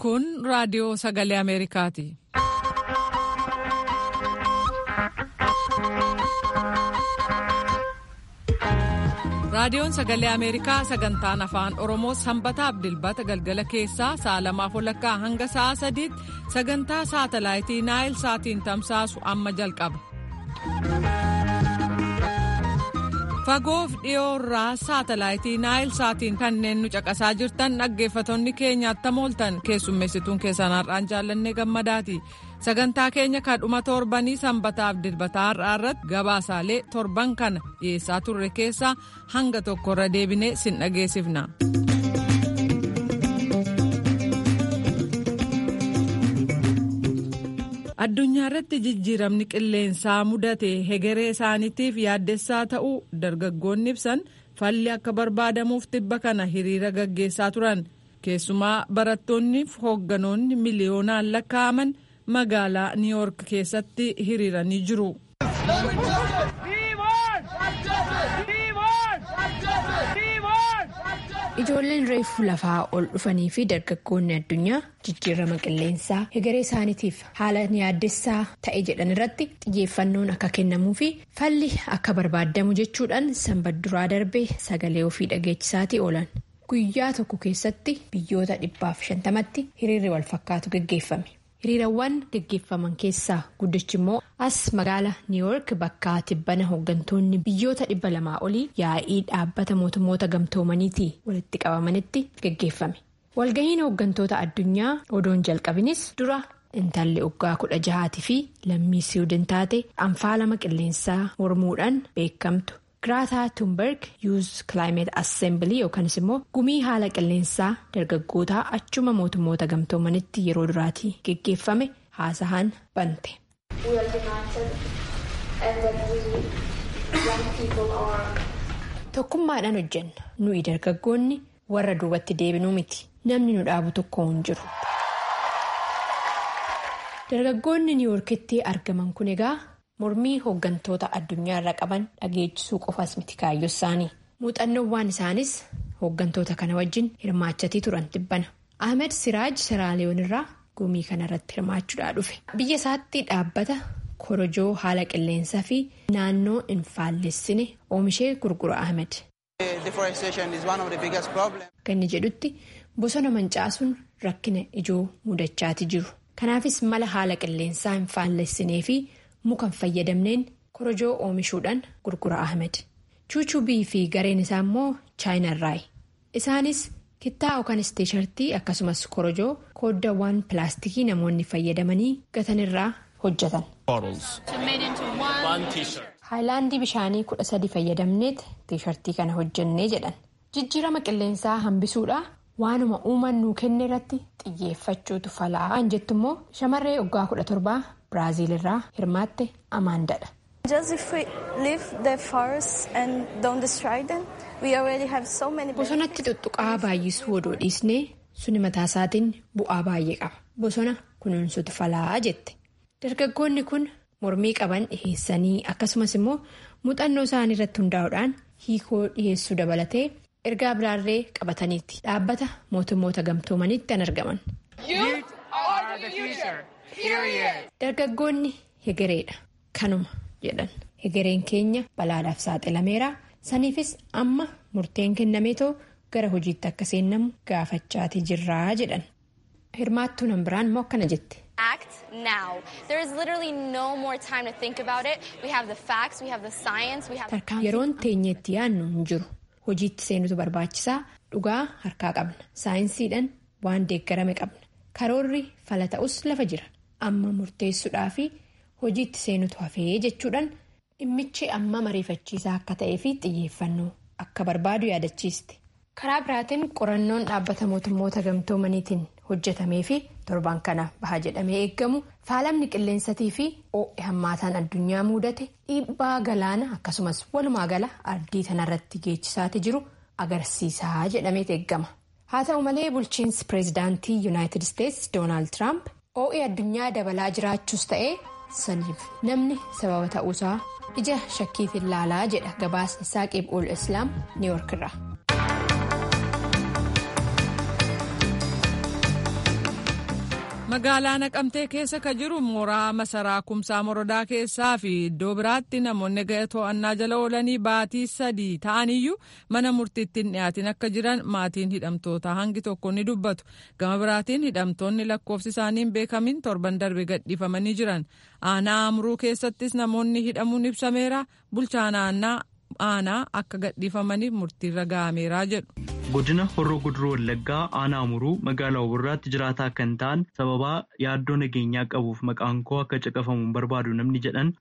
Kun raadiyoo sagalee Ameerikaati. Raadiyoon sagalee Ameerikaa sagantaan afaan Oromoo sanbataaf dilbata galgala keessaa sa'a lamaaf walakkaa hanga sa'a sadiitti sagantaa saatalaayitii Naayil saatiin tamsaasu amma jalqaba. Fagoof dhiyoo irraa saatalaayitii Naayil saatiin kanneen nu caqasaa jirtan dhaggeeffattoonni keenya attam ooltan keessummeessituun keessan har'aan jaallannee gammadaati. Sagantaa keenya kan dhuma torbanii sanbataaf dilbataa har'aa irratti gabaasaalee torban kana dhiyeessaa turre keessaa hanga tokkorra deebinee sin dhageessifna. addunyaa irratti jijjiiramni qilleensaa mudate hegeree isaaniitiif yaaddessaa ta'uu dargaggoonni ibsan falli akka barbaadamuuf tibba kana hiriira gaggeessaa turan keessumaa barattoonniif hoogganoonni miliyoonaan lakkaa'aman magaalaa niiwoork keessatti hiriiranii jiru. Ijoolleen reefuu lafaa ol dhufanii fi dargaggoonni addunyaa jijjiirama qilleensaa hegeree isaaniitiif haala yaaddessaa ta'e jedhan irratti xiyyeeffannoon akka kennamuu fi falli akka barbaadamu jechuudhaan sanbata darbee sagalee ofii dhageechisaatii oolan. Guyyaa tokko keessatti biyyoota dhibbaaf shantamatti hiriirri wal fakkaatu gaggeeffame. Hiriirawwan gaggeeffaman keessaa guddichi immoo as magaala niiwoork bakka tibbana hooggantoonni biyyoota dhibba lamaa olii yaa'ii dhaabbata mootummoota gamtoomaniitii walitti qabamanitti gaggeeffame. Walgahiin hooggantoota addunyaa odoon jalqabinis dura intalli waggaa kudha jahaatii fi lammii siwiidin taate anfaalama qilleensaa mormuudhaan beekamtu. Giraataa Tuunberg yuuz kilaayimeet assembilii yookanis immoo gumii haala qilleensaa dargaggootaa achuma mootummoota gamtoomanitti yeroo duraatii geggeeffame haasahaan bante. Tokkummaadhaan hojjenna nuyi dargaggoonni warra duubatti deebinuu miti namni nu dhaabu tokko hin jiru. Dargaggoonni niiwoorkitti argaman kun egaa. mormii hooggantoota addunyaa irra qaban dhageechisuu qofaas miti kaayyoo isaanii muuxannoowwan isaanis hooggantoota kana wajjin hirmaachatii turan tibbana ahmed siraaj seraaliyoon irraa gumii kanarratti hirmaachuudhaa dhufe biyya isaatti dhaabbata korojoo haala qilleensaa fi naannoo hin faallessine oomishee gurgura ahmed. ganni jedhutti bosona mancaasuun rakkina ijoo mudachaatii jiru kanaafis mala haala qilleensaa hin faallessinee fi. muka hin fayyadamneen korojoo oomishuudhaan gurgura ahmed chuuchubii fi gareen isaa immoo chaayinarraayi isaanis kittaa yookaan tiishartii akkasumas korojoo kooddaawwan pilaastikii namoonni fayyadamanii gatanirraa hojjetan. haayilaandii bishaanii kudha sadi fayyadamneet tiishartii kana hojjennee jedhan jijjiirama qilleensaa hambisuudha waanuma uumaan nuu kenne irratti xiyyeeffachuutu falaa jettu immoo shamarree waggaa kudha torbaa. Biraazil irraa hirmaatte Amaandadha. Bosonatti tuttuqaa baay'isuu odoo dhiisnee suni mataa isaatiin bu'aa baay'ee qaba. Bosona kunuunsutu falaa jette. Dargaggoonni kun mormii qaban dhiheessanii akkasumas immoo muuxannoo isaanii irratti hundaa'uudhaan hiikoo dhiheessuu dabalatee ergaa biraarree qabataniiti. Dhaabbata mootummoota gamtoomanitti kan argaman. Dargaggoonni hegereedha kanuma jedhan hegereen keenya balaadhaaf saaxilameera saniifis amma murteen kennameetoo gara hojiitti akka seennamu gaafachaatii jirraa jedhan hirmaattuu nan biraan immoo akkana jette. yeroon teenyeetti yaadnu hin jiru hojiitti seenutu barbaachisaa dhugaa harkaa qabna saayinsiidhaan waan deeggarame qabna karoorri fala ta'us lafa jira. amma murteessuudhaa fi hojiitti seenutu hafee jechuudhaan dhimmichi amma mariifachiisaa akka ta'ee fi xiyyeeffannoo akka barbaadu yaadachiiste karaa biraatiin qorannoon dhaabbata mootummoota gamtoomaniitiin hojjetamee fi torban kana baha jedhamee eeggamu faalamni qilleensatii fi oo'i hammaataan addunyaa mudate dhiibbaa galaana akkasumas walumaa gala ardii tanarratti geechisaati jiru agarsiisaa jedhamee eeggama haa ta'u malee bulchiinsi pireezidaantii yuunaayitid isteetsi doonaald tiraamp. oo'i addunyaa dabalaa jiraachuus ta'ee saniif namni sababa ta'uusaa ija shakkiitiin laalaa jedha gabaasni saaqib ol islaam niiwoork irraa. magaalaa naqamtee keessa ka jiru mooraa masaraa kumsaa morodaa keessaa fi iddoo biraatti namoonni ga'e to'annaa jala oolanii baatii sadii ta'aniyyuu mana murtiitti hin dhiyaatin akka jiran maatiin hidhamtoota hangi tokko ni dubbatu gama biraatiin hidhamtoonni lakkoofsi isaanii hin beekamin torban darbe gadhiifamanii jiran aanaa amruu keessattis namoonni hidhamuun ibsameera bulchaan aanaa aanaa akka gadhiifamaniif murtiirra ga'ameera jedhu. godina horroo guduruu wallaggaa aanaa amuruu magaalaa Obborraatti jiraataa kan ta'an sababaa yaaddoo nageenyaa qabuuf maqaan koo akka caqafamu barbaadu namni jedhan.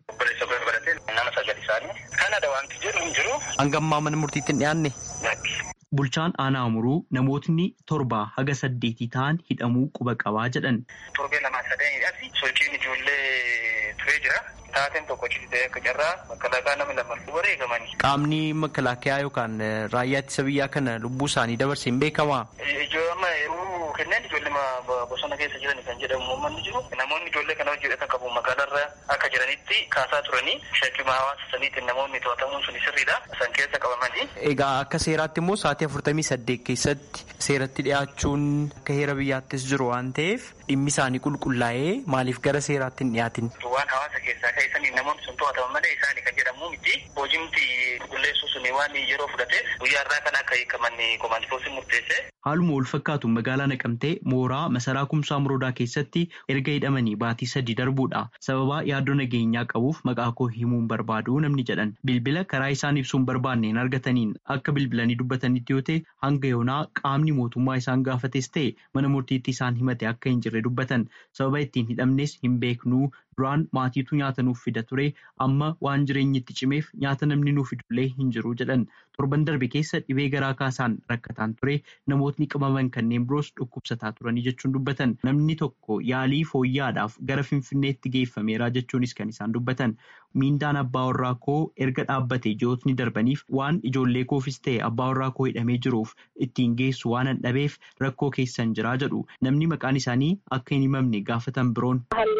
hanga ammaa mana murtiitti hin dhiyaanne. Bulchaan aanaa amuruu namootni torba haga saddeetii ta'an hidhamuu quba qabaa jedhan. Torbee lamaa sadeenidhaas sochiin ijoollee turee jira. Taateen tokko ciisee akka carraa makalaakaa nama lama wareegamanii. Qaamni makalaakaa yookaan raayyaa ittisa biyyaa kana lubbuu isaanii dabarsee hin beekamaa? Ijoollee yeroo kenneen ijoollee bosona keessa jiran kan jedhamu uummanni jiru. Namoonni ijoollee kana hojii hidhatan qabu magaalarra akka jiranitti kaasaa turanii shakkima hawaasa saniitiin namoonni to'atamuun sun sirriidha. San keessa qabamanii. Egaa akka seeraatti immoo sa'aatii afurtamii saddeet keessatti seeratti dhiyaachuun akka heera biyyaattis jiru waan ta'eef dhimmi isaanii qulqullaa'ee maaliif gara seeraatti hin dhiyaatin? Waan hawaasa keessaa keessanii namoonni sun to'ataman malee isaanii kan jedhamu miti. Hojiimti qulqulleessuu sun waan yeroo fudhate guyyaa irraa kan akka hiikaman komaandifoosiin murteesse. Haaluma wal fakkaatu magaalaa naqamtee mooraa masaraa kumsaa muroodaa keessatti erga hidhamanii baatii sadii darbuudha. Sababaa yaaddoo nageenyaa qabuuf maqaa koo himuun barbaadu namni jedhan bilbila karaa isaan ibsuun barbaanneen argataniin akka bilbilanii dubbatanitti yoo ta'e hanga yoonaa qaamni mootummaa isaan gaafates ta'e mana murtiitti isaan himate akka hin jirre dubbatan sababa ittiin hidhamnes hin beeknuu duraan maatiitu nyaata nuuf fida ture amma waan jireenyi itti cimeef nyaata namni nuuf fidullee hin jiru jedhan torban darbe keessa dhibee garaa kaasaan rakkataan ture namootni qabaman kanneen biroos dhukkubsataa turanii jechuun dubbatan namni tokko yaalii fooyyaadhaaf gara finfinneetti geeffameera jechuunis kan isaan dubbatan miindaan abbaa warraa koo erga dhaabbate ji'ootni darbaniif waan ijoollee koofis ta'e abbaa warraa koo hidhamee jiruuf ittiin geessu waan hin dhabeef rakkoo keessan jiraa jedhu namni maqaan isaanii akka hin himamne gaafatan biroon.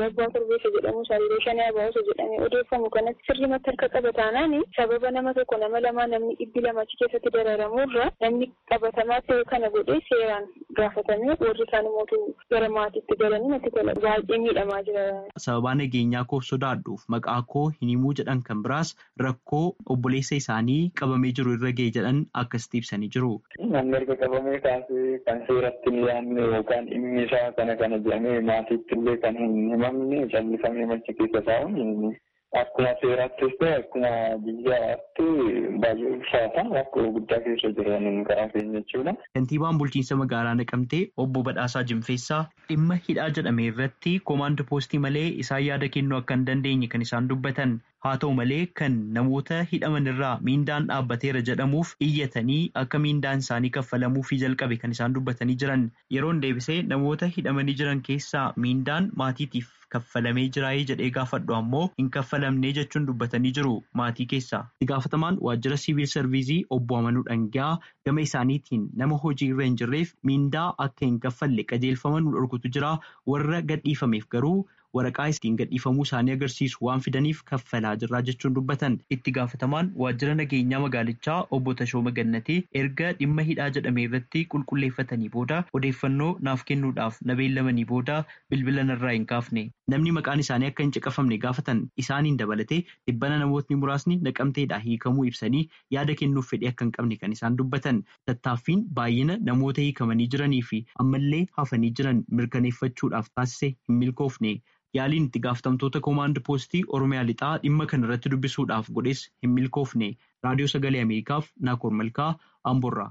jedhamu halluu shanii abaa'uusa jedhamee odeeffamu kanatti sirrimatti harka qabataanaan sababa nama tokko nama lamaa namni dhibbi lamachi keessatti dararamuurra namni qabatamaa ta'e kana godhee seeraan gaafatamee warri isaan mootuu gara maatiitti galanii natti tola baay'ee miidhamaa jira. Sababaa nageenyaa koof sodaadhuuf maqaa koo hin himuu jedhan kan biraas rakkoo obboleessa isaanii qabamee jiru irra ga'e jedhan akkasitti ibsanii jiru. Namni erga qabamee kaasee kan seeratti hin yaadne yookaan dhimmi isaa kana kana jedhamee maatiitti illee kan hin himamne callisamee macha keessa taa'uun akkuma seeraattis ta'e akkuma biyyaatti baay'ee ulfaata rakkoo guddaa keessa jiran karaa keenya jechuudha. Kantiibaan bulchiinsa magaalaa Naqamtee obbo Badhaasaa Jimfeessaa dhimma hidhaa jedhame irratti koomaand poostii malee isaan yaada kennuu akka hin dandeenye kan isaan dubbatan. Haa ta'u malee kan namoota hidhaman irraa miindaan dhaabbateera jedhamuuf iyyatanii akka miindaan isaanii kaffalamuufii jalqabe kan isaan dubbatanii jiran yeroon deebisee namoota hidhamanii jiran keessaa miindaan maatiitiif kaffalamee jiraayee jedhee gaafadhu ammoo hin kaffalamnee jechuun dubbatanii jiru maatii keessaa. Itti gaafatamaan waajjira siviil sarviizii obbo Amanuu Dhangaa gama isaaniitiin nama hojii irra hin jirreef miindaa akka hin kaffalle qajeelfama nu dhorkutu jira warra gadhiifameef garuu. waraqaa ittiin gadhiifamuu isaanii agarsiisu waan fidaniif kaffalaa jirraa jechuun dubbatan itti gaafatamaan waajjira nageenyaa magaalichaa obbo Tashooma Gannatee erga dhimma hidhaa jedhame irratti qulqulleeffatanii booda odeeffannoo naaf kennuudhaaf na beellamanii booda bilbila narraa hin kaafne namni maqaan isaanii akka hin caqafamne gaafatan isaaniin dabalatee dhibbana namootni muraasni naqamteedhaa hiikamuu ibsanii yaada kennuuf fedhii akka hin qabne kan isaan dubbatan tattaaffiin baay'ina namoota hiikamanii jiranii fi ammallee hafanii jiran mirkaneeffachuudhaaf taasise hin milkoofne. yaaliin itti gaafatamtoota koomaand poostii oromiyaa lixaa dhimma kana irratti dubbisuudhaaf godhes hin milkoofne raadiyoo sagalee ameerikaaf naakoor malkaa amborraa.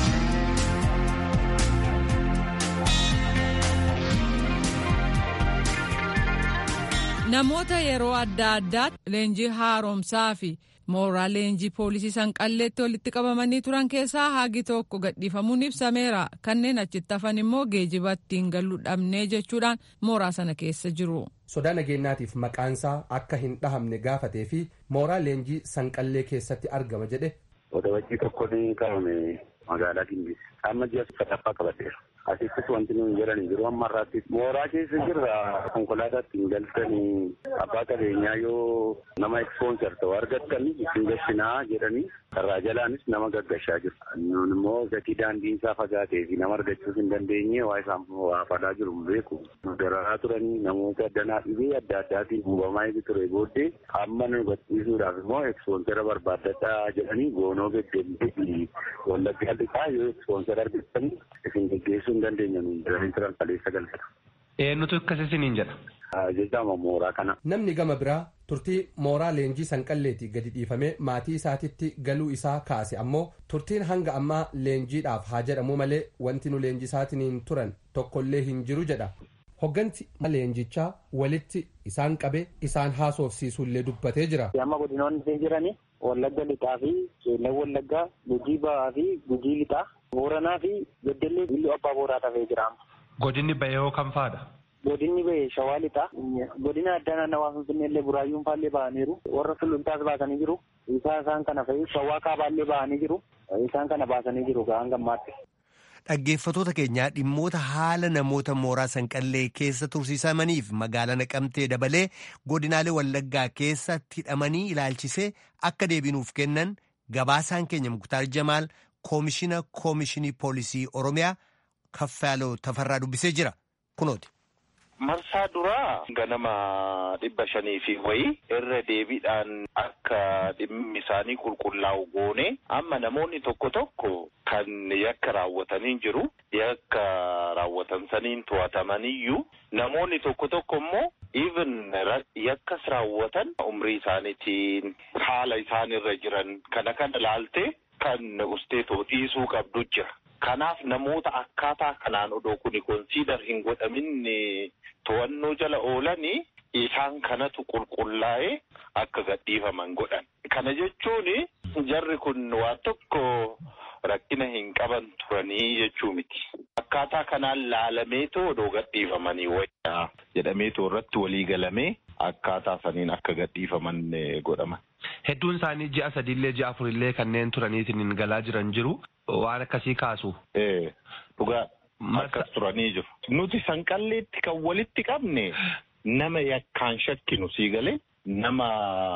namoota yeroo adda addaatti leenjii haaromsaa fi mooraa leenjii poolisii sanqalleetti walitti qabamanii turan keessaa hagi tokko gadhiifamuun ibsameera kanneen achitti hafan immoo geejiba ittiin galuu dhabnee jechuudhaan mooraa sana keessa jiru. sodaa nageenyaatiif maqaansaa akka hin dhahamne gaafatee fi mooraa leenjii sanqallee keessatti argama jedhe. Odabajii tokko ni qabame magaalaa Gimbii. Amma ji'a sadaffaa qabateera. asittis wanti nuyi jedhanii jiru amma irraatti mooraa keessa jirra konkolaataatti hin galtanii abbaa qabeenyaa yoo nama ekspoonsar ta'u argattan isin gashinaa jedhanii karraa jalaanis nama gaggashaa jiru. Nun immoo gatii daandiin isaa fagaatee fi nama argachuus hin dandeenye waa isaan waa falaa jiru hin beeku. Nu dararaa turanii namoota danaa dhibee adda addaatiin hubamaa eegi ture booddee amma nu gadhiisuudhaaf immoo ekspoonsara barbaadadhaa jedhanii goonoo geggeessee fi wallaggaa lixaa yoo ekspoonsara argattan isin geggeessuu hin dandeenya nuun jedhanii turan kaleessa galfata. Eenyutu akkas isiniin jedha? Jechama mooraa kana. Namni gama biraa turtii mooraa leenjii sanqalleetii gadi dhiifamee maatii isaatitti galuu isaa kaase ammoo turtiin hanga ammaa leenjiidhaaf haa jedhamu malee wanti nu leenjisaatiin turan tokkollee hin jiru jedha. Hogganti leenjichaa walitti isaan qabee isaan haasofsiisuullee dubbatee jira. Amma godinoonni jiranii Wallagga lixaa fi Qeellan Wallaggaa, Gujii Ba'aa fi Gujii lixaa, Booranaa fi Beddellee Billoo Abbaa Booraa tafee jira. Godinni bahee kam faadha? Godinni bahee Shawaa lixaa. Godina addaa naannawaa Finfinnee illee Buraayyuun faallee ba'aniiru. Warra Suluntaas baasanii jiru. Isaan isaan kana fa'i Shawaa Kaabaallee ba'anii jiru. Isaan kana baasanii jiru hanga ammaatti. Dhaggeeffatoota keenyaa dhimmoota haala namoota mooraa sanqallee keessa tursiisamaniif magaalaa naqamtee dabalee godinaalee wallaggaa keessatti hidhamanii ilaalchisee akka deebinuuf kennan gabaasaan keenya muktaar jamaal koomishina koomishinii poolisii oromiyaa kaffaaloo tafarraa dubbisee jira kunooti. Marsaa duraa ganama dhibba shanii fi wayii irra deebiidhaan akka dhimmi isaanii qulqullaa'u goone amma namoonni tokko tokko kan yakka raawwatanii jiru yakka raawwatan saniin to'atamaniyyuu namoonni tokko tokko immoo even yakkas raawwatan umrii isaaniitiin haala isaan irra jiran kana kana laaltee kan usteetoo dhiisuu qabdu jira. Kanaaf namoota akkaataa kanaan odoo kuni konsiidar hin godhamin to'annoo jala oolanii isaan kanatu qulqullaa'ee akka gadhiifaman godhan. Kana jechuun jarri kun waan tokko rakkina hin qaban turanii jechuu miti. Akkaataa kanaan laalameetoo odoo gadhiifamanii wayyaa jedhameetoo irratti walii galamee akkaataa saniin akka gadhiifaman godhaman. Hedduun isaanii ji'a sadiillee ji'a afurillee kanneen turaniitiin galaa jiran jiru. Waan akkasii kaasu. Dhugaa akkas turanii jiru. Nuti sanqalleetti kan walitti qabne nama yakkaan shakkinu sii galee nama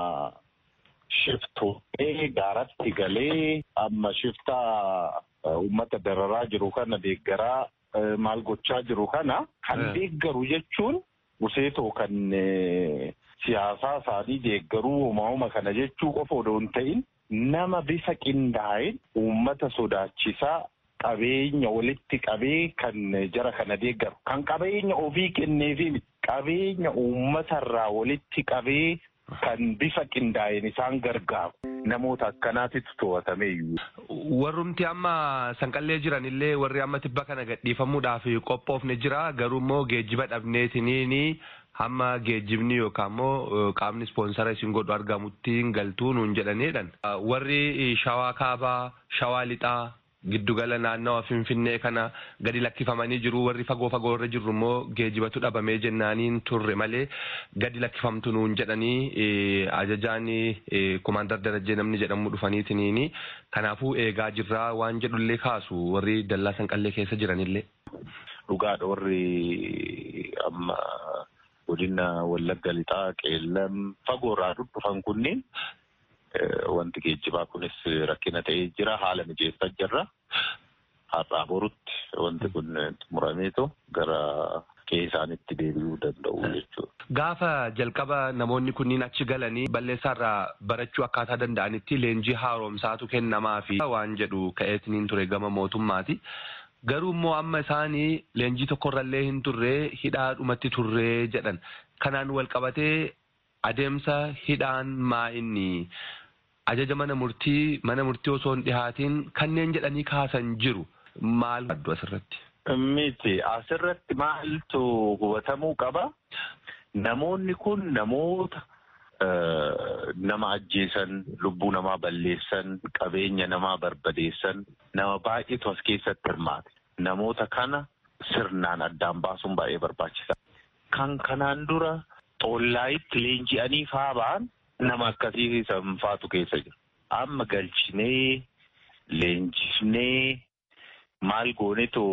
shiftootee gaaratti galee amma shiftaa uummata dararaa jiru kana deeggaraa maal gochaa jiru kana kan deeggaru jechuun guseetoo kan siyaasaa isaanii deeggaruu uumama kana jechuu qofa odoo hin ta'in nama bifa qindaa'een uummata sodaachisaa qabeenya walitti qabee kan jara kana deeggaru kan qabeenya ofii kenneefi qabeenya uummatarraa walitti qabee kan bifa qindaa'een isaan gargaaru namoota akkanaatitu to'atame iyyuu. Warrumti amma sanqallee jiran illee warri amma tibba kana gadhiifamuudhaaf qophoofne jira garuu immoo geejjiba dhabneetiniini hamma geejjibni yookaan immoo qaamni ispoonsara isin godhu argamutti galtuu nuun jedhaniidhan. Warri shawaa kaabaa, shawaa lixaa, giddugala naannawa finfinnee kana gadi lakkifamanii jiru warri fagoo fagoo irra jirru immoo geejjibatu dhabamee jennaaniin turre malee gadi lakkifamtu nuun jedhanii ajajaan kumaandar darajjee namni jedhamu dhufaniitiniini kanaafuu eegaa jirraa waan jedhullee kaasu warri dallaa sanqallee keessa jiranillee. Dhugaadha warri amma godina wallagga lixaa qeellam fagoorraa dhufan kunneen wanti geejjibaa kunis rakkina ta'ee jira haala mijeessaa jirra har'aa borutti wanti kun xumurameetu gara qe'ee isaanitti deebi'uu danda'u jechuudha. Gaafa jalqaba namoonni kunniin achi galanii balleessaarraa barachuu akkaataa danda'anitti leenjii haaromsaatu kennamaa fi waan jedhu ka'eetiniin ture gama mootummaati. Garuu immoo amma isaanii leenjii tokkorrallee hin turree hidhaadhumatti turree jedhan. Kanaan wal qabatee adeemsa hidhaan maa inni ajaja mana murtii mana murtii osoo hin dhihaatiin kanneen jedhanii kaasan jiru maal addu asirratti. Miti asirratti maaltu hubatamuu qaba? Namoonni kun namoota nama ajjeesan, lubbuu namaa balleessan, qabeenya namaa barbadeessan nama baay'eetu as keessatti hirmaate. Namoota kana sirnaan addaan baasuun baay'ee barbaachisaa. Kan kanaan dura xollaayitti leenji'anii faa ba'an nama akkasii sanfaatu keessa jira. Amma galchinee leenjifnee maal goonetu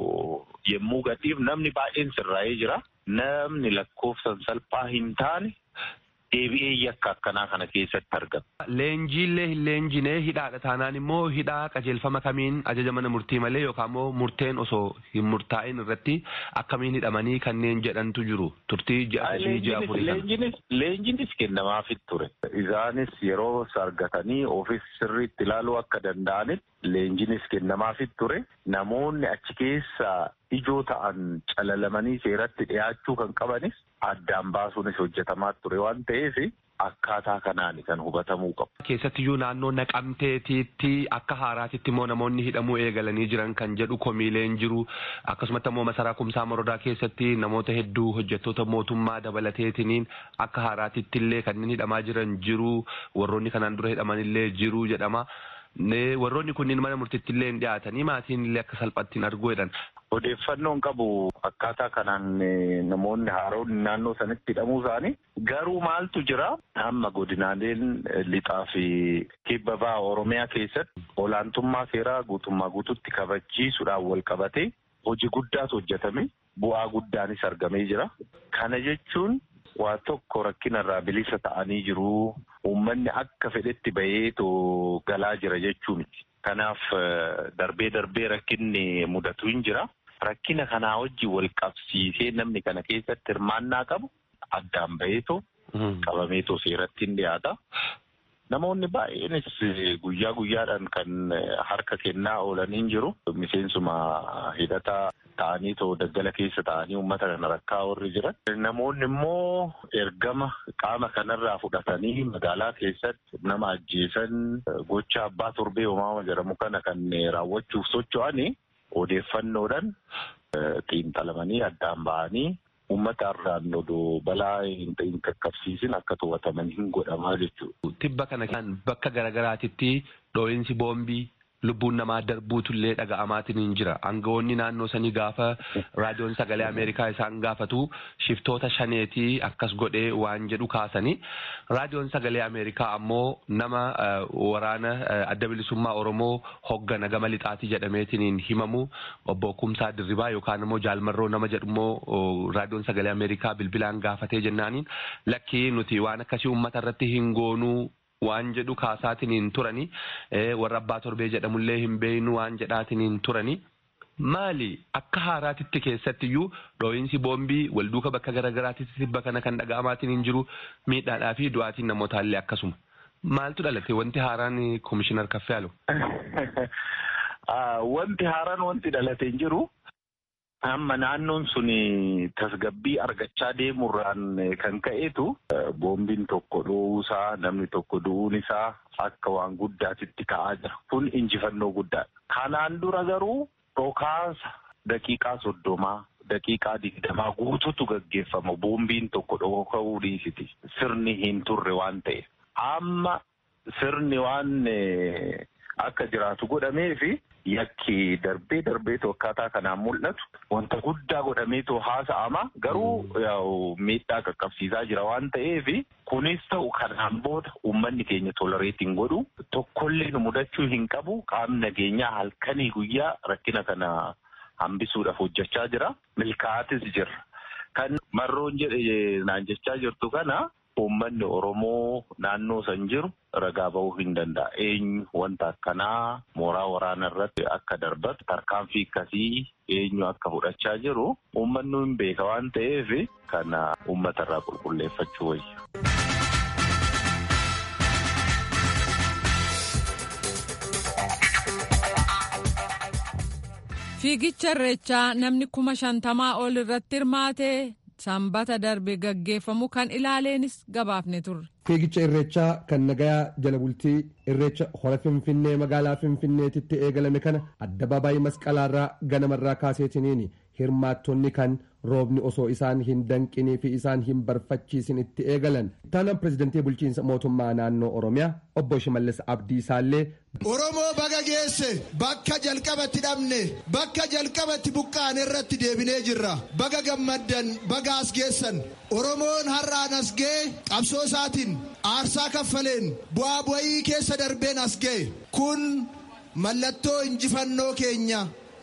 yemmuu gadhiif namni baay'een sirraa'ee jira. Namni lakkoofsan salphaa hin taane deebi'ee yakka akkanaa kana keessatti argama. Leenjiillee hin leenjine hidhaadha taanaan immoo hidhaa qajeelfama kamiin ajaja mana murtii malee yookaan immoo murteen osoo hin murtaa'in irratti akkamiin hidhamanii kanneen jedhantu jiru turtii ji'a sadii ji'a afurii kana. Leenjinis kennamaafit ture. Isaanis yeroo argatanii ofis sirriitti ilaaluu akka danda'anitti leenjinis kennamaafit ture. Namoonni achi keessa ijoo ta'an calalamanii seeratti dhiyaachuu kan qabanis addaan baasuunis hojjetamaa ture waan ta'eef akkaataa kanaan kan hubatamuu qabu. Keessattiyyuu naannoo naqamteetiitti akka haaraatitti immoo namoonni hidhamuu eegalanii jiran kan jedhu komiileen jiru akkasumatti immoo masaraa kumsaa morodaa keessatti namoota hedduu hojjettoota mootummaa dabalateetiniin akka haaraatitti illee kanneen hidhamaa jiran jiru warroonni kanaan dura hidhaman illee jiru jedhama. warroonni kunniin mana murtiitti illee hin dhiyaatanii maatiin illee akka salphaatti hin arguu jedhan. Odeeffannoon qabu akkaataa kanaan namoonni haaroonni naannoo sanatti hidhamuu isaanii garuu maaltu jira amma godinaaleen lixaa fi kibba ba'a Oromiyaa keessatti olaantummaa seeraa guutummaa guututti kabachiisuudhaan wal qabatee hojii guddaatu hojjetame bu'aa guddaanis argamee jira. Kana jechuun waa tokko rakkinarraa bilisa ta'anii jiru. Uummanni akka fedhetti baheetu galaa jira jechuu miti. Kanaaf darbee darbee rakkinni mudatu hin jira. Rakkina kanaa wajjin wal qabsiisee namni kana keessatti hirmaannaa qabu addaan baheetu qabameetu seeratti hin dhiyaata. Namoonni baay'eenis guyyaa guyyaadhaan kan harka kennaa oolan hin jiru. Miseensuma hidhataa ta'anii too daggala keessa ta'anii uummata kana rakkaa warri jiran. Namoonni immoo ergama qaama kanarraa fudhatanii magaalaa keessatti nama ajjeesan gocha abbaa torbee uumamaa jedhamu kana kan raawwachuuf socho'anii odeeffannoodhaan xiinxalamanii addaan ba'anii uummata irraan odoo balaa hin qaqqabsiisin akka to'ataman hin godhamaa jechuudha. Tibba kana kan bakka garaagaraatitti dhoo'insi boombii lubbuun namaa darbuutullee dhaga'amaatiin hin jira. Aangawoonni naannoo sanii gaafa raadiyoon sagalee Ameerikaa isaan gaafatu shiftoota shaneetii akkas godhee waan jedhu kaasanii. Raadiyoon sagalee Ameerikaa ammoo nama waraana adda bilisummaa Oromoo hoggana gama lixaatii jedhameetiin himamu obbo Kumsaa Dirribaa yookaan immoo Jaalmarroo nama jedhummoo raadiyoon sagalee Ameerikaa bilbilaan gaafatee jennaaniin lakkii nuti waan akkasii uummata irratti hin goonuu waan jedhu kaasaatiin turani warra abbaa torbee jedhamullee hin beeynu waan jedhaatiin turani. Maali akka haaraatitti keessattiyyuu dhoo'insi boombii walduuka bakka garaagaraatitti tibba kana kan dhaga'amaatiin hin jiru miidhaadhaa fi du'aatiin namootaallee akkasuma. Maaltu dhalate wanti haaraan komishinar Kaffeeyaalo? Wanti haaraan wanti dhalate hin jiru. Amma naannoon sun tasgabbii argachaa deemurraan kan ka'eetu boombiin tokko dho'uusaa namni tokko du'uun isaa akka waan guddaatitti ka'aa jira. Kun injifannoo guddaadha. Kanaan dura garuu dhokaasa daqiiqaa soddomaa daqiiqaa digdamaa guututu gaggeeffama. Boombiin tokko dhoka'uu dhiisiti. Sirni hin turre waan ta'e. Amma sirni waan akka jiraatu godhameefi. Yakki darbee darbeetu akkaataa kanaan mul'atu wanta guddaa godhameetu haasa'ama garuu miidhaa qaqqabsiisaa jira waan ta'eef kunis ta'u kanaan booda uummanni keenya tolereetiin godhu tokkollee nu mudachuu hin qabu qaamni nageenyaa halkanii guyyaa rakkina kana hambisuudhaaf hojjechaa jira milkaa'atis jira kan marroon jedhe naan jechaa jirtu kana. Uummanni Oromoo naannoo san jiru ragaa bahuu hin danda'a. Eenyu wanta akkanaa mooraa waraanaa irratti akka darbatu tarkaanfii akkasii eenyu akka fudhachaa jiru uummanni hin beeka waan ta'eef kana uummata irraa qulqulleeffachuu wayya. Fiigicha irreechaa namni kuma shantamaa ol irratti hirmaate sanbata darbe gaggeeffamu kan ilaaleenis gabaafne turre. Fiigicha irreechaa kan nagayaa jala bultii irreecha hora finfinnee magaalaa finfinneetitti eegalame kana addabaabaayii masqalaarraa ganamarraa kaaseetiniin hirmaattonni kan roobni osoo isaan hin danqinii fi isaan hin barfachiisin itti eegalan. Ittaanaan pirezidantii bulchiinsa mootummaa naannoo Oromiyaa obbo Shimallis Abdiisaallee. Oromoo baga geesse bakka jalqabatti dhabne bakka jalqabatti buqqaane irratti deebinee jirra. Baga gammaddan baga as geessan. Oromoon har'aan as ga'e qabsoo isaatiin aarsaa kaffaleen bu'aa bu'ii keessa darbeen as ga'e. Kun mallattoo injifannoo keenya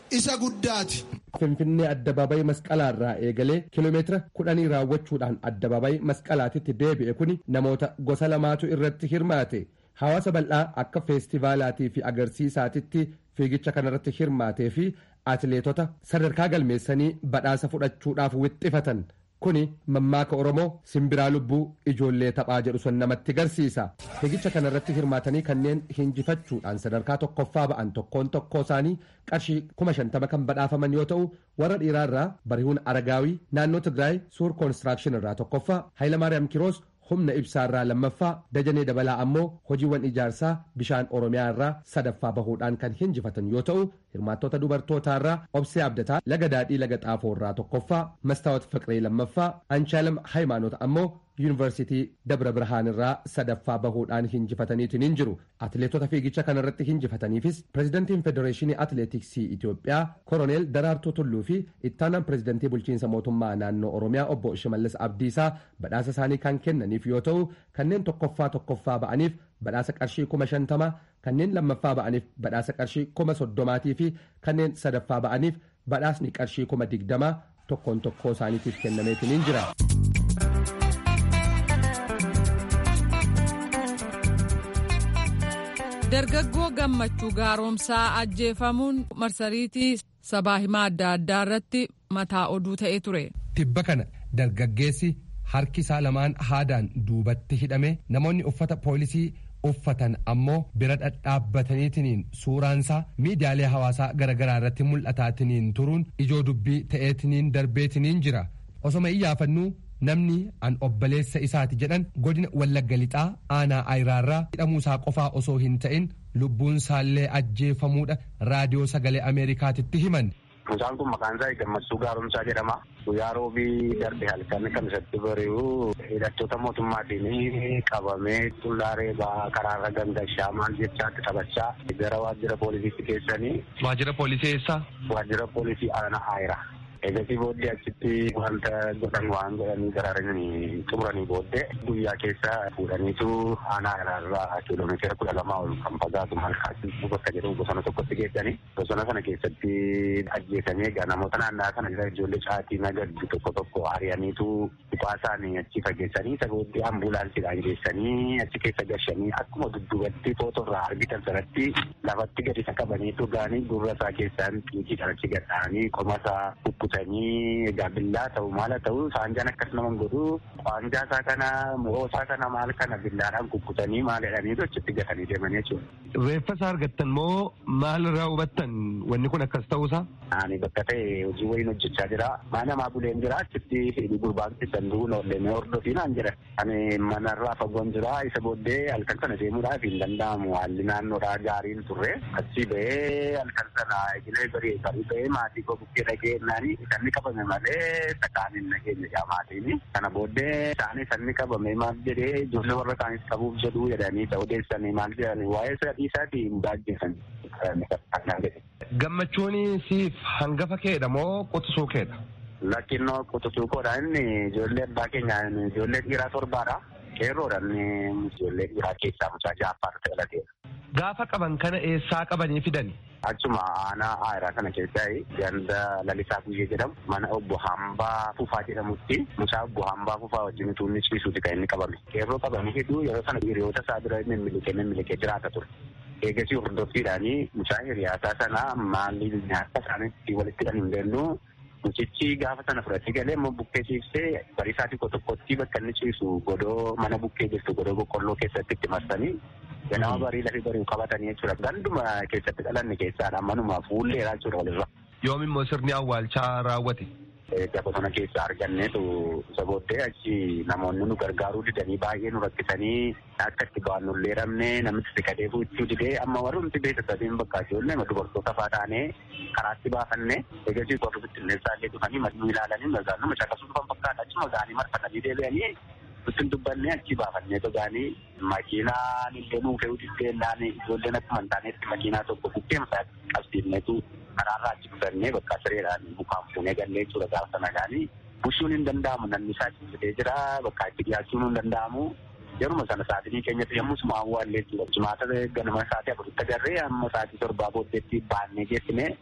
isa guddaati. Finfinnee addabaabayii masqalaa irraa eegalee kiiloomeetira kudhanii raawwachuudhaan addabaabayii masqalaatitti deebi'e kuni namoota gosa lamaatu irratti hirmaate. Hawaasa bal'aa akka feestivaalaatii fi agarsiisaatitti fiigicha kanarratti hirmaatee fi atileetota sadarkaa galmeessanii badhaasa fudhachuudhaaf wixxifatan. Kuni mammaaka Oromoo simbiraa lubbuu ijoollee taphaa jedhu sun namatti garsiisa. Fiigicha kanarratti hirmaatanii kanneen hinjifachuudhaan sadarkaa tokkoffaa ba'an tokkoon tokkoo isaanii qarshii kuma shantama kan badhaafaman yoo ta'u warra dhiiraarraa barihuun aragaawii naannoo Tigraay suur koonistiraakshን irraa tokkoffaa Hayilamaariyaam Kiroos humna ibsaarraa lammaffaa dajanee dabalaa ammoo hojiiwwan ijaarsaa bishaan oromiyaa irraa sadaffaa bahuudhaan kan hinjifatan yoo ta'u hirmaattota dubartootaarraa obsee abdataa laga daadhii laga xaafoo irraa tokkoffaa mastaawat fiqiree lammaffaa anshaalam haayimaanoot ammoo yuunivarsiitii dabra birhaan irraa sadaffaa bahuudhaan hinjifataniitiin hin jiru atileetota fiigicha kanarratti hinjifataniifis pirezidantiin federeeshinii atileetiksii itiyoophiyaa koroneel daraartuu tulluu fi ittaanaan pirezidantii bulchiinsa mootummaa naannoo oromiyaa obbo shimallis abdiisaa badhaasa isaanii kan kennaniif yoo ta'u kanneen tokkoffaa tokkoffaa ba'aniif badhaasa qarshii kuma shantama kanneen lammaffaa ba'aniif badhaasa qarshii kuma soddomaatii fi kanneen sadaffaa ba'aniif badhaasni qarshii kuma digdamaa tokkoon tokkoo isaaniitiif kennameetiin hin jira. dargaggoo gammachuu gaaromsaa ajjeefamuun marsariitii sabaa himaa adda addaa irratti mataa oduu ta'ee ture. Tibba kana dargaggeessi harki isaa lamaan haadaan duubatti hidhame namoonni uffata poolisii uffatan ammoo bira dhadhaabbataniitiniin suuraansaa miidiyaalee hawaasaa garaagaraa irratti mul'ataatiniin turuun ijoo dubbii ta'eetiniin darbeetiniin jira osoma iyyaafannuu namni an obboleessa isaati jedhan godina wallagga lixaa aanaa ayiraarraa hidhamuusaa qofaa osoo hin ta'in lubbuun isaallee ajjeefamuudha raadiyoo sagalee ameerikaatitti himan. Mucaan kun maqaan isaa Gammachuu Gaaromsaa jedhama. Guyyaa roobii darbe halkan kan isatti bari'u hidhattoota mootummaatiin qabamee xullaaree ba'aa karaarra gangashaa maal jechaatti taphachaa gara waajjira poolisiitti geessanii. Waajjira poolisii eessaa? Waajjira poolisii aanaa Ayiraa. Egasii booddee achitti wanta godhan waan godhanii garaaranii xumuranii booddee guyyaa keessa fuudhaniitu aanaa irraa kiiloomeetira kudha lamaa ol kan fagaatu malkaatti bakka jedhamu bosona tokkotti geessanii bosona sana keessatti ajjeesanii egaa namoota naannaa sana jira ijoollee caatii nagaddu tokko tokko ari'aniitu dhuphaa isaanii achi fageessanii isa booddee ambulaansiidhaan geessanii achi keessa gashanii akkuma dudduubatti footoo irraa argitan sanatti lafatti gadi isa qabaniitu gaanii gurra isaa keessaan xiiqiidhaan achi gadhaanii qoma isaa kukkutanii egaa billaa ta'u maala ta'u saanjaan akkas nama godhu waanjaa isaa kana mu'oo isaa kana maal kana billaadhaan kukkutanii maal jedhaniitu achitti gatanii deemanii jechuudha. Reeffa isaa argattan moo maal irraa hubattan wanni kun akkas ta'uusaa? Ani bakka ta'e hojii wayiin hojjechaa jira. Mana maa buleen jira achitti gurbaan keessan du'uun oollee hordofii naan jira. Ani manarraa fagoon jira isa booddee halkan sana deemuudhaaf hin danda'amu haalli naannoodhaa gaariin turre. Achi ba'ee halkan sana egilee barii barii ba'ee maatii koo bukkee dhagee naani sanni qabame malee sakaan hin nageenye jaa maatiin. Kana booddee isaanii sanni qabame maal jedhee ijoollee warra isaanis qabuuf jedhu jedhanii isa odeessanii maal jedhanii waa'ee sadii isaatii hin baajjeessan. Gammachuun siif hangafa keedha moo quxisuu keedha? Lakkinnoo quxisuu koodha inni ijoollee abbaa keenya ijoollee dhiiraa torbaadha. Qeerroodhaan ijoollee dhiiraa keessaa mucaa ja'affaatu dhalateera. Gaafa qaban kana eessaa qabanii fidani? Achuma aanaa aayiraa kana keessaa ganda lalisaa guyyee jedhamu mana obbo Hambaa Fufaa jedhamutti mucaa obbo Hambaa Fufaa wajjin utuu inni ciisuuti kan inni qabame. Qeerroo qabanii hedduu yeroo sana hiriyoota isaa bira mimmilikee mimmilikee jiraata ture. Eegasii hordoffiidhaanii mucaa hiriyaasaa sana maaliif nyaata isaaniitti walitti kan hin gallu mucichi gaafa sana fudhatee galee immoo bukkee ciibsee bariisaa xiqqoo tokkotti bakka inni ciisu godoo mana bukkee jirtu godoo boqqolloo keessatti itti marsanii ganama barii lafee bari'u qabatanii jechuudha. Ganduma keessatti dhalanne keessaadha manuma fuulleedha jechuudha walirra. Yoom immoo sirni awwaalchaa raawwate? Egaa bosona keessaa arganneetu isa booddee achi namoonni nu gargaaruu didanii baay'ee nu rakkisanii akka itti ba'an nullee dhabne namichi siqatee fuuchuu didee amma warrumti beeksisatiin bakka ijoollee dubartoota fa'aa taanee karaatti baafanne eegasii qorri bittinneessaa illee dhufanii maduu ilaalanii magaanuma caqasuu dhufan fakkaata achuma gaanii marfatanii deebi'anii Ittiin dubbannee achi baafannee togaanii makiinaan illee nuu fe'uu diddeenaan ijoolleen akkuma hin taanetti makiinaa tokko bukkeemsaa qabsiifneetu karaarraa achi dhufannee bakka sireedhaan mukaan fuunee gallee jechuudha gaafa sana gaanii bushuun hin danda'amu namni isaa ciisitee jira bakka itti dhiyaachuun hin danda'amu. Yeruma sana sa'aatii keenyatti yommuu suma awwaallee jechuudha. Jimaata ganama sa'aatii afuritti agarree amma sa'aatii torbaa booddeetti baannee geessine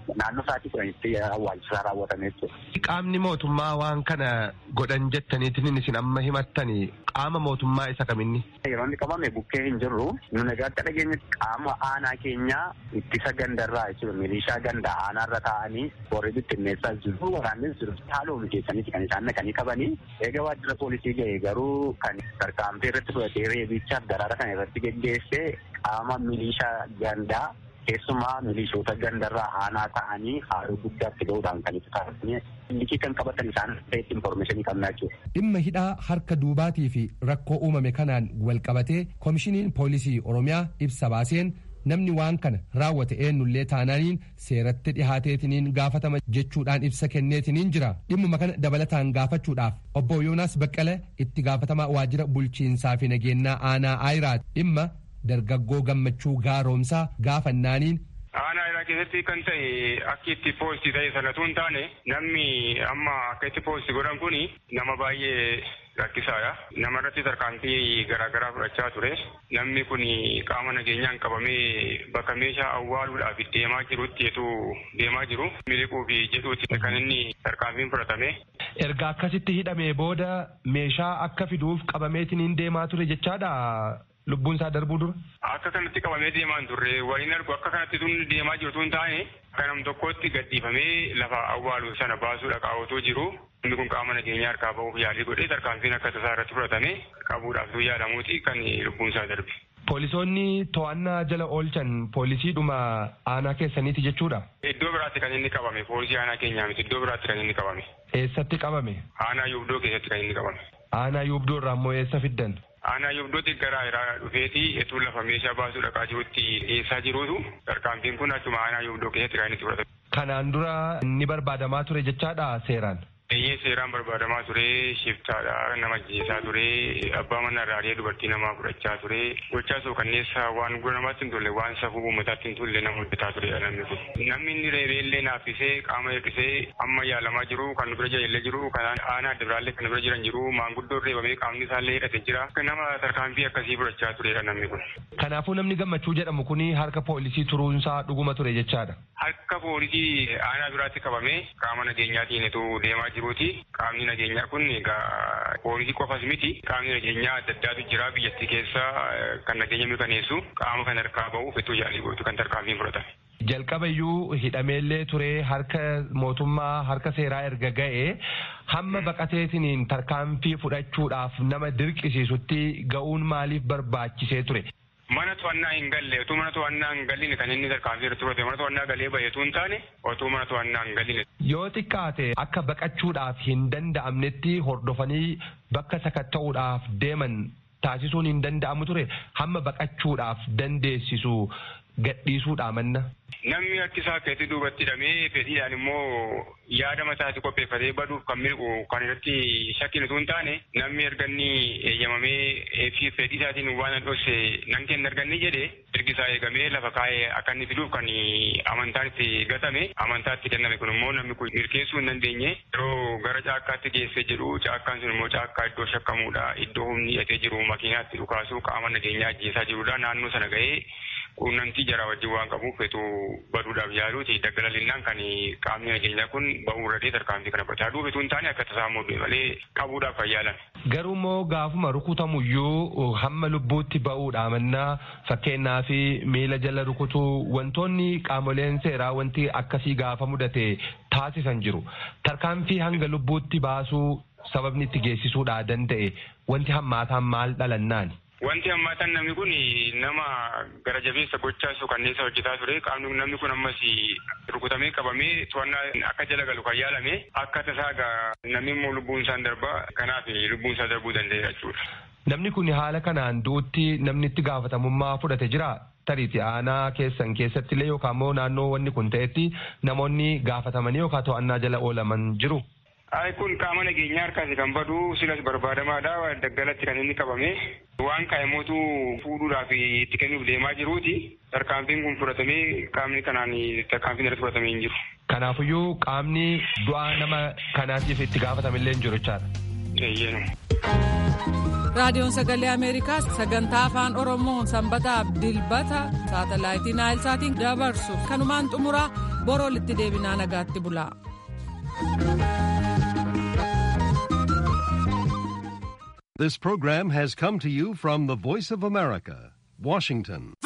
naannoo sa'aatii kudhanitti awwaalchisaa raawwatame jechuudha. Qaamni mootummaa waan kana godhan jettaniitiin isin amma himattanii qaama mootummaa isa kaminni. Yeroo inni qabame bukkee hin jirru nuni egaa akka dhageenyetti qaama aanaa keenyaa ittisa gandarraa jechuudha milishaa ganda aanaarra taa'anii warri bittinneessaa jiru waraannis jiru haaluma mijeessaniiti kan isaan naqanii qabanii eega waajjira poolisii ga'e garuu kan tarkaanfii irratti fudhatee reebichaaf daraara kan irratti geggeesse qaama milishaa gandaa keessumaa milishoota gandarraa aanaa ta'anii haaloo guddaatti ga'uudhaan kan itti taasisanii liqii kan qabatan isaan ta'etti infoormeeshinii qabnaa jechuudha. Dhimma hidhaa harka duubaatii fi rakkoo uumame kanaan wal qabatee koomishiniin poolisii Oromiyaa ibsa baaseen namni waan kana raawwate eenyullee taanaaniin seeratti dhihaateetiniin gaafatama jechuudhaan ibsa kenneetiniin jira dhimmuma kana dabalataan gaafachuudhaaf obbo Yoonaas Baqqala itti gaafatamaa waajjira bulchiinsaa fi nageenyaa aanaa Aayiraat dhimma dargaggoo gammachuu gaaromsaa gaafannaaniin aanaa Ayiraa keessatti kan ta'e akka itti poolisii ta'e sanatu hin taane namni amma akka itti poolisii godhan kuni nama baay'ee rakkisaadha. Nama irratti tarkaanfii garaagaraa fudhachaa ture. Namni kun qaama nageenyaan qabamee bakka meeshaa awwaaluudhaaf deemaa jirutti etuu deemaa jiru. Miliquuf jedhuuti kan inni tarkaanfiin fudhatame. Erga akkasitti hidhamee booda meeshaa akka fiduuf qabameetiin deemaa ture jechaadha. Lubbuun isaa darbuu dura. Akka kanatti qabamee deemaa hin turre waliin argu akka kanatti tun deemaa jirtu hin taane akka nam tokkotti gadhiifamee lafa awwaalu sana baasuudha qaawwatoo jiru. Inni kun qaama nageenyaa harkaa bahuuf yaalii godhee tarkaanfiin akka tasaa irratti fudhatame qabuudhaaf tu yaadamuuti kan lubbuun isaa darbe. Poolisoonni to'annaa jala oolchan poolisiidhuma aanaa keessaniiti jechuudha. Iddoo biraatti kan inni qabame poolisii aanaa keenyaa miti iddoo biraatti kan inni qabame. Eessatti qabame? Aanaa yuubdoo keessatti kan inni qabame. Aanaa yuubdoo irraa immoo eessa fiddan? Aanaa yuubdootti gara irraa dhufeeti etuu lafa meeshaa baasuu dhaqaa jirutti dhiyeessaa jiruutu tarkaanfiin kun achuma aanaa yuubdoo keessatti kan inni fudhatame. Kanaan dura ni barbaadamaa ture jechaadha seeraan. Eeyyee seeraan barbaadamaa ture shiftaadha nama ajjeesaa ture abbaa manaa irraa dubartii namaa fudhachaa ture gochaa soo kanneessa waan gura namaatti hin tolle waan safuu uummataatti hin tolle nama hojjetaa ture namni kun. Namni inni reebee illee naaffisee qaama hir'isee amma yaalamaa jiru kan bira jiraillee jiru kan aanaa adda biraallee kan bira jiran jiru maanguddoon reebamee qaamni isaallee hidhate jira nama tarkaanfii akkasii fudhachaa turedha namni kun. Kanaafuu namni gammachuu jedhamu kuni harka poolisii turuunsaa dhuguma ture jechaadha. Harka poolisii aanaa biraatti qabamee qaama nageenyaatiin deemaa jiruuti. Qaamni nageenyaa kun egaa poolisii qofas miti. Qaamni nageenyaa adda addaatu jira biyyattii keessa kan nageenya mirkaneessu qaama kan harkaa bahuuf itti yaalii gootu kan tarkaanfiin fudhatame. Jalqaba iyyuu hidhameellee ture harka mootummaa harka seeraa erga ga'e hamma baqateetiniin tarkaanfii fudhachuudhaaf nama dirqisiisutti ga'uun maaliif barbaachisee ture? Mana to'annaa hin galle utuu mana to'annaa hin galline kan inni tarkaanfii irratti fudhate mana to'annaa galee baheetu hin taane utuu mana to'annaa hin galline. Yoo xiqqaate akka baqachuudhaaf hin danda'amnetti hordofanii bakka sakatta'uudhaaf deeman taasisuun hin danda'amu ture hamma baqachuudhaaf dandeessisu gadhiisuudha manna. Namni harki isaa keessatti duubatti hidhamee fedhiidhaan immoo yaada mataatti qopheeffatee baduuf kan milqu kan irratti shakkiin utuu hin taane namni erga inni eeyyamamee fi fedhii isaatiin waan dhosse nan kenna erga inni jedhe ergi isaa eegamee lafa kaa'ee akka inni fiduuf kan amantaan itti gatame amantaa itti kenname kun immoo namni kun mirkeessuu hin dandeenye yeroo gara caakkaatti geessee jedhu caakkaan sun immoo caakkaa iddoo shakkamuudha iddoo humni hidhatee jiru makiinaatti dhukaasuu qaama nageenyaa ajjeesaa jirudha naannoo sana ga'ee quunnamtii jaraa wajjin waan qabuuf fetu baduudhaaf yaaluuti daggalalinaan kan qaamni nageenyaa kun ba'uu irratti tarkaanfii kana fudhata aduu fetuu hin taane akka tasaa muudee malee qabuudhaaf kan yaalan. Garuu immoo gaafuma rukutamuyyuu hamma lubbuutti ba'uudha mannaa fakkeenyaa fi miila jala rukutuu wantoonni qaamoleen seeraa wanti akkasii gaafa mudate taasisan jiru. Tarkaanfii hanga lubbuutti baasuu sababni itti geessisuudha danda'e wanti hammaataan maal dhalannaani. Wanti hammaatan namni kun nama gara jabeessa gochaa suukanneessa hojjetaa ture. Qaamni namni kun ammas rukutamee qabamee to'annaa akka jala galu kan yaalame akka tasaa namni immoo lubbuun isaa darbaa kanaaf lubbuun isaa darbuu danda'e jechuudha. Namni kun haala kanaan du'utti namni itti gaafatamummaa fudhate jira. Tariiti aanaa keessan keessatti illee yookaan immoo naannoo wanni kun ta'etti namoonni gaafatamanii yookaan to'annaa jala oolaman jiru. Ay kun qaama nageenyaa harkaasi kan badu silas barbaadamaadha daggalatti kan inni qabame waan kaa'immootu fuudhuudhaaf itti kennuuf deemaa jiruuti tarkaanfiin kun fudhatamee qaamni kanaan tarkaanfiin irratti fudhatamee hin jiru. Kanaafiyyuu qaamni du'aa nama kanaatiif itti gaafatamillee hin jiru jechaadha. raadiyoon sagalee ameerikaa sagantaa afaan oromoo sanbataaf dilbata saatalaayitii naayilsaatiin dabarsu kanumaan xumuraa boroo walitti deebinaa nagaatti bulaa. This program has come to you from the Voice of America, Washington.